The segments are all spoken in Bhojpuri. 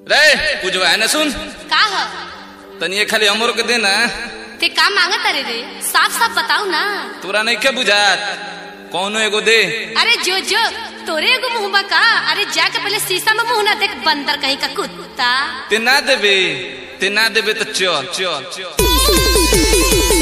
रे पूजवा है ना सुन का ह तनी ये खाली हमरो के देना ते का मांगत रे रे साफ साफ बताऊ ना तोरा नहीं के बुझात कौनो एगो दे अरे जो जो तोरे एगो मुंह का अरे जाके पहले शीशा में मुंह ना देख बंदर कहीं का कुत्ता ते ना देबे ते ना देबे तो चल चल चल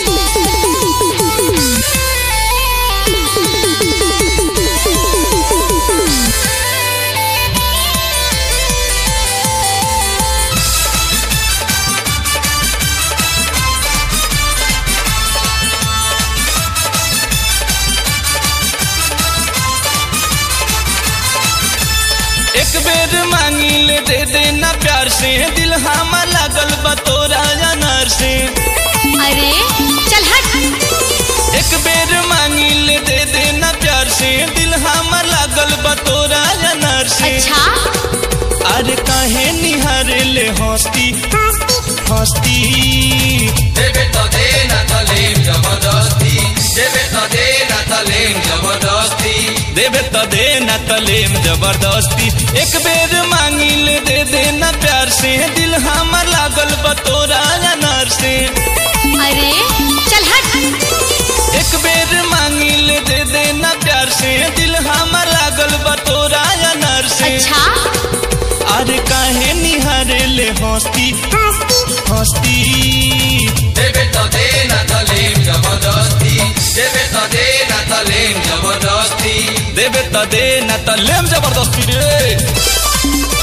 एक बेर मांगी ले दे देना प्यार से दिल हमार लागल बा तोरा अनार से अरे चल हट एक बेर मांगी ले दे देना प्यार से दिल हमार लागल बा तोरा अनार से अच्छा अरे काहे निहारे ले हंसती हंसती देवे तो देना तलीम जबरदस्ती देवे तो देना तलीम जबरदस्ती देवे तो देना तलेम जबरदस्ती एक बेर मांगी ले दे देना प्यार से दिल हमार लागल बा तोरा अनार से अरे चल हट एक बेर मांगी ले दे देना प्यार से दिल हमार लागल बा तोरा अनार से अच्छा अरे काहे निहारे ले हंसती हंसती देवे तो देना तलीम जबरदस्ती देवे तो देना तलीम जबरदस्ती देवे तो देना तलेम जबरदस्ती रे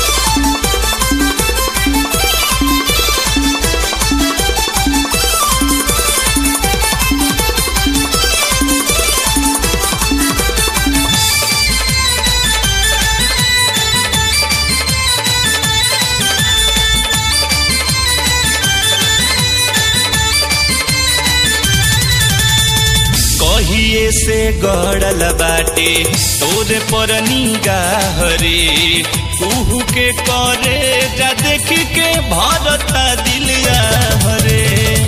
कहिए से गड़ल बाटे तोरे पर निगाह रे कुहू के करे जा देख के भरता दिलिया हरे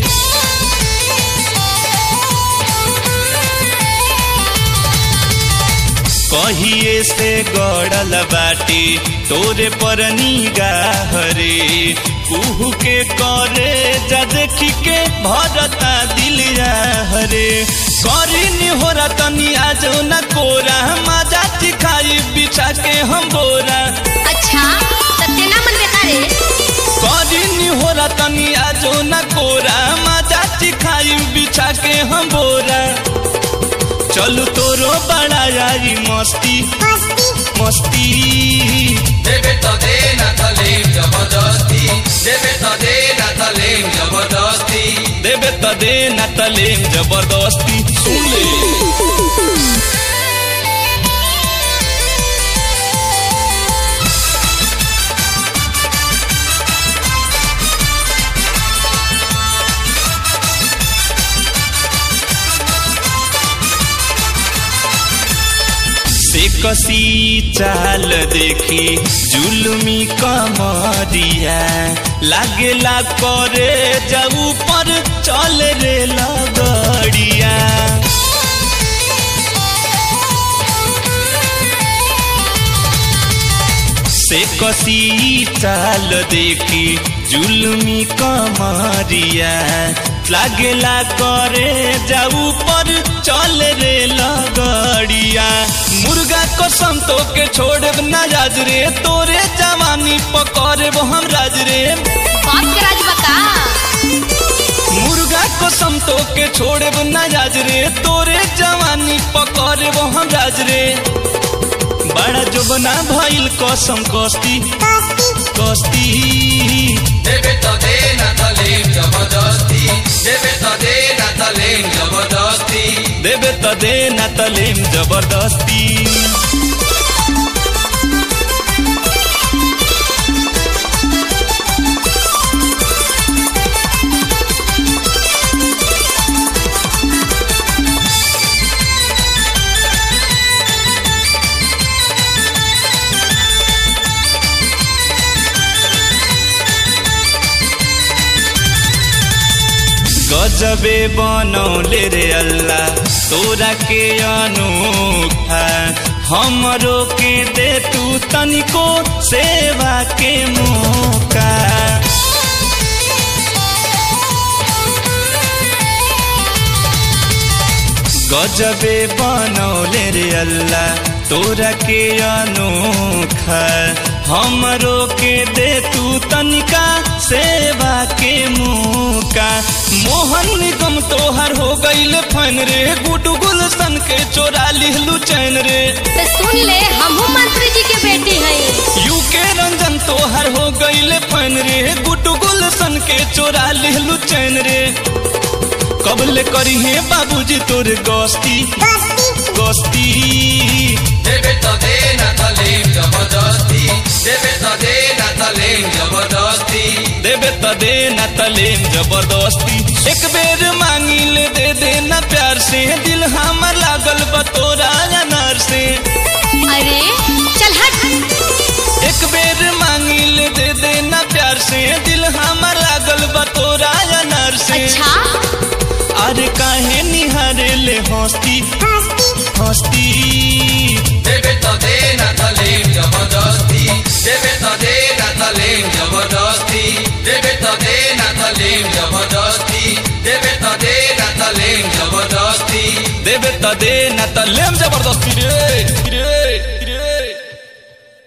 कहिए से गड़ल बाटे तोरे पर निगाह रे कुहू के करे जा देख के भरता दिलिया हरे करी नी हो तनी आज न कोरा मजा खाई बिछा के हम बोरा अच्छा सत्य ना मन बेकारे करी नी हो तनी आज न कोरा मजा खाई बिछा के हम बोरा चलू तोरो बड़ा यारी मस्ती मस्ती देवे तो देना तलीम जबरदस्ती देवे तो देना तलीम जबरदस्ती देवे त देना तलेम जबरदस्ती सुन ले से कसी चाल देखी जुलमी कमरिया लागेला करे जाऊ पर चल रे लगड़िया से कसी चाल देखी जुलमी कमरिया लागेला करे जाऊ पर चल रे लगड़िया मुर्गा कसम तो के छोड़े ना राज रे तोरे जवानी पकड़े हम राज रे बाप के राज बका मुर्गा कसम तो के छोड़े ना राज रे तोरे जवानी पकड़े हम राज रे बड़ा जोबना भइल कसम कस्ती कस्ती देवे तो देना तलीम जबरदस्ती देवे तो देना तलीम जबरदस्ती देवे त देना तलेम जबरदस्ती गजबे बनौले रे अल्लाह तोरा के अनोखा हमरो के दे तू तनिको सेवा के मौका गजबे बनौले रे अल्लाह तोरा के अनोखा हमरो के दे तू तनिका सेवा के मौका मोहन निगम तोहर हो गईल फन रे गुडू गुलशन के चोरा लिहलू चैन रे तो सुन ले हमहू मंत्री जी के बेटी हई यू के रंजन तोहर हो गईल फन रे गुडू गुलशन के चोरा लिहलू चैन रे कबले करी है बाबूजी तोरे गोस्ती गोस्ती देवे तो दे न तलीम जबरदस्ती देवे तो दे न तलीम जबरदस्ती देवे त दे न तलेम जबरदस्ती एक बेर मांगी ले दे दे न प्यार से दिल हमर लागल बतोरा अनार से अरे चल हट एक बेर मांगी ले दे दे न प्यार से दिल हमर लागल बतोरा अनार से अच्छा अरे काहे निहारे ले हस्ती हस्ती देवे तो दे न तलीम जबरदस्ती देवे तो दे न तलीम जबरदस्ती देवे तो दे न तलीम जबरदस्ती देवे तो दे न तलीम जबरदस्ती देवे त दे न तलेम जबरदस्ती रे रे